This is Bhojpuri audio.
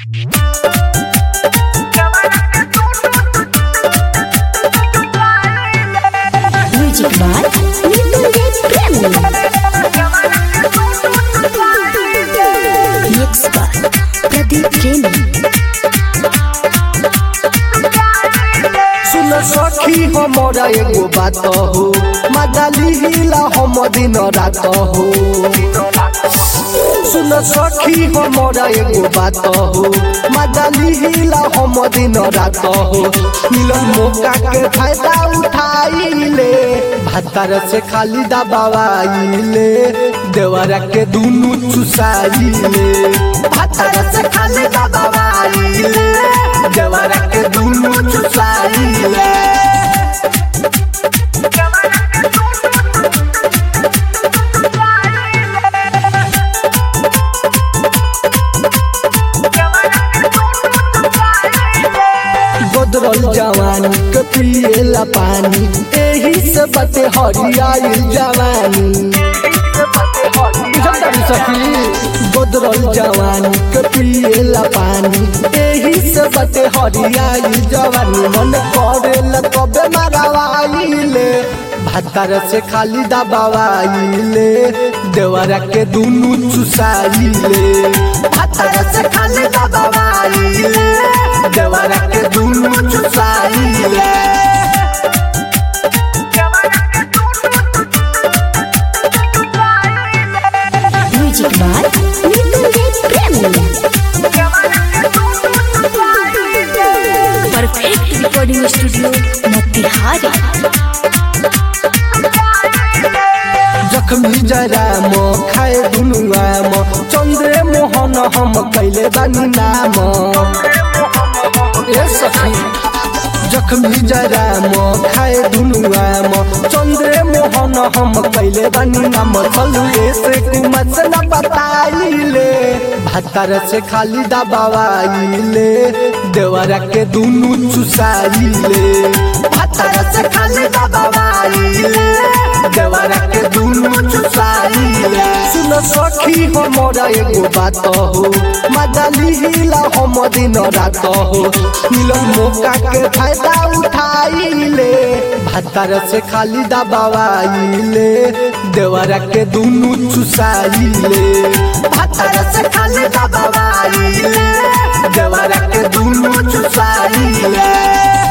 Music by Nitin Premi. Mix by Pradeep Premi. सुन सखी हमरा एगो बात हो मजाली हिला हम दिन रात हो सुन सखी हमरा एगो बात हो मजाली हिला हम दिन रात हो मिलन मौका के फायदा उठाइले भातार से खाली दबावाइले देवरा के दुनु चुसाइले भातार से खाली दबावाइले देवरा के दुनु चुसाइले गोदरल जवानी के पिएला पानी एही से बते हरियाई जवानी बुझल सखी गोदरल जवानी के पिएला पानी एही से बते हरियाई जवानी मन करेला कबे मारवाइले भातार से खाली दबावाइले देवरा के दुनु चुसाइले भातार से खाली दबावाइले देवरा के दुनु चुसाइले Music by Nitin Premi. Perfect recording studio, Motihari. जखमी जरा म खाए दुनुआ म चन्द्रे मोहन हम कैले बानी नाम ए सखी जखमी जरा म खाए दुनुआ म चन्द्रे मोहन हम कैले बानी नाम चलु ऐसे कुमत से न बताइले भातार से खाली दबावाइले देवरा के दुनु चुसाइले भातार से खाली दबावाइले देवरा के दुनु चुसाइले सुन सखी हमरा एगो बात हो मजाली हिला हम दिन रात हो मिलन मौका के फायदा उठाइले भातार से खाली दबावाइले देवरा के दुनु चुसाइले भातार से खाली दबावाइले देवरा के दुनु चुसाइले